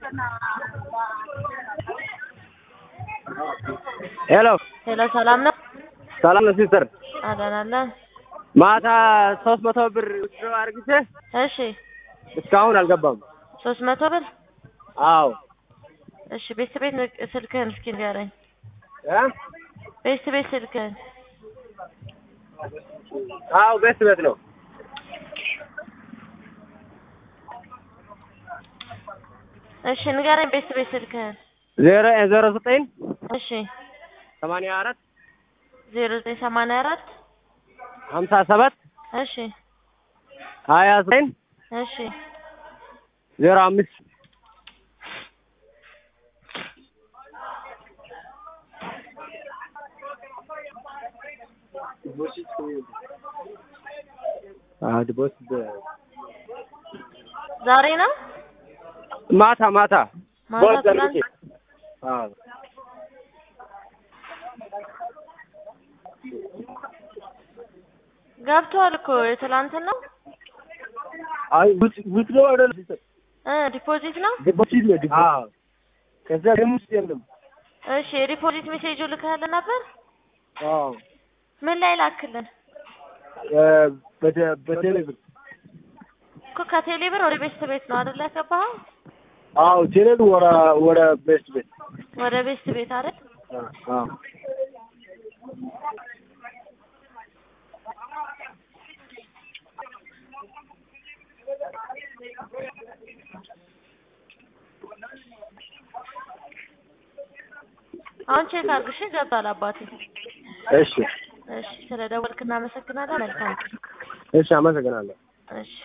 ሄሎ ሄሎ ሰላም ነው? ሰላም ነው ሲስተር። አለን አለን። ማታ ሶስት መቶ ብር ውስጥ አርግቼ እሺ እስካሁን አልገባም። ሶስት መቶ ብር አዎ እሺ። ቤት ቤት ስልክህን እስኪ ንገረኝ። እ ቤት ቤት ስልክህን አዎ ቤት ቤት ነው። እሺ ንገረኝ። ቤት ቤት ስልክህን ዜሮ ዜሮ ዘጠኝ እሺ። ሰማንያ አራት ዜሮ ዘጠኝ ሰማንያ አራት ሀምሳ ሰባት እሺ ሀያ ዘጠኝ እሺ ዜሮ አምስት ዛሬ ነው ማታ ማታ ማታ ቦስ ትናንት ዘርግቼ አዎ ገብቷል እኮ የትላንትን ነው አይ ውስጥ ነው አይደል? እ ዲፖዚት ነው። ዲፖዚት ነው ዲፖዚት። አዎ ከዛ ደግሞ ውስጥ የለም። እሺ የዲፖዚት ሜሴጁ ልከህልን ነበር? አዎ ምን ላይ ላክልን? እ በደ በቴሌብር እኮ ከቴሌ ብር ወደ ቤስት ቤት ነው አይደል ያገባኸው? አዎ ቴሌብር ወደ ወደ ቤስት ቤት ወደ ቤስት ቤት አይደል? አዎ አሁን ቼክ አድርግ እሺ። ገብቷል አባቴ። እሺ እሺ ስለደወልክ እናመሰግናለን። መልካም እሺ አመሰግናለሁ። እሺ